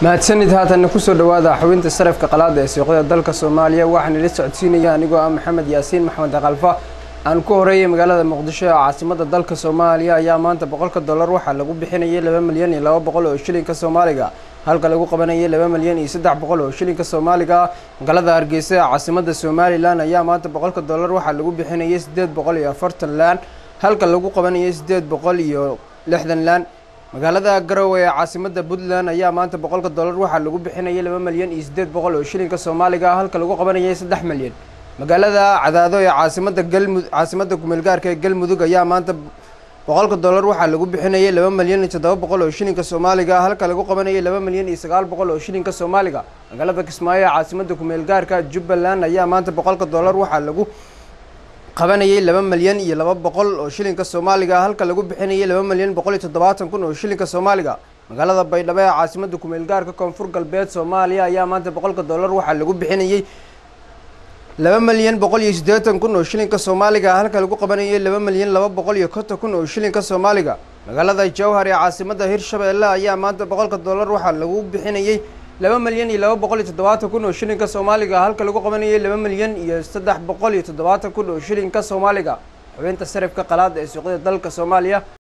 mahadsanid haatanna kusoo dhawaada xubinta sarafka qalaada ee suuqyada dalka soomaaliya waxaan ila socodsiinaya anigoo ah maxamed yaasiin maxamed kalfa aan ku horeeyay magaalada muqdisho ee caasimada dalka soomaaliya ayaa maanta boqolka dollar waxaa lagu bixinayay laba milyan iyo laba boqol oo shilinka soomaaliga halka lagu qabanayay laba milyan iyo saddex boqol oo shilinka soomaaliga magaalada hargeysa ee caasimada somalilan ayaa maanta boqolka dollar waxaa lagu bixinayay siddeed boqol iyo afartan laan halka lagu qabanayay siddeed boqol iyo lixdan laan magaalada garowe ee caasimada puntland ayaa maanta boqolka dollar waxaa lagu bixinayay laba milyan iyo siddeed boqol oo shilinka soomaaliga halka lagu qabanayay saddex milyan magaalada cadaado ee caasimada galmud caasimada kumeelgaarka ee galmudug ayaa maanta boqolka dollar waxaa lagu bixinayay laba milyan iyo toddoba boqol oo shilinka soomaaliga halka lagu qabanayay laba milyan iyo sagaal boqol oo shilinka soomaaliga magaalada kismaayo ee caasimada kumeelgaarka jubbaland ayaa maanta boqolka dollar waxaa lagu qabanayay laba milyan iyo laba boqol oo shilinka soomaaliga halka lagu bixinayay laba milyan boqol iyo toddobaatan kun oo shilinka soomaaliga magaalada baydhabo ee caasimada kumeelgaarka koonfur galbeed soomaaliya ayaa maanta boqolka dollar waxaa lagu bixinayay laba milyan boqol iyo siddeetan kun oo shilinka soomaaliga halka lagu qabanayay laba milyan laba boqol iyo konton kun oo shilinka soomaaliga magaalada jowhar ee caasimada hirshabeelle ayaa maanta boqolka dollar waxaa lagu bixinayay laba milyan iyo laba boqol iyo toddobaatan kun oo shilinka soomaaliga halka lagu qabanayay laba milyan iyo saddex boqol iyo toddobaatan kun oo shilinka soomaaliga xubinta sarifka qalaada ee suuqyada dalka soomaaliya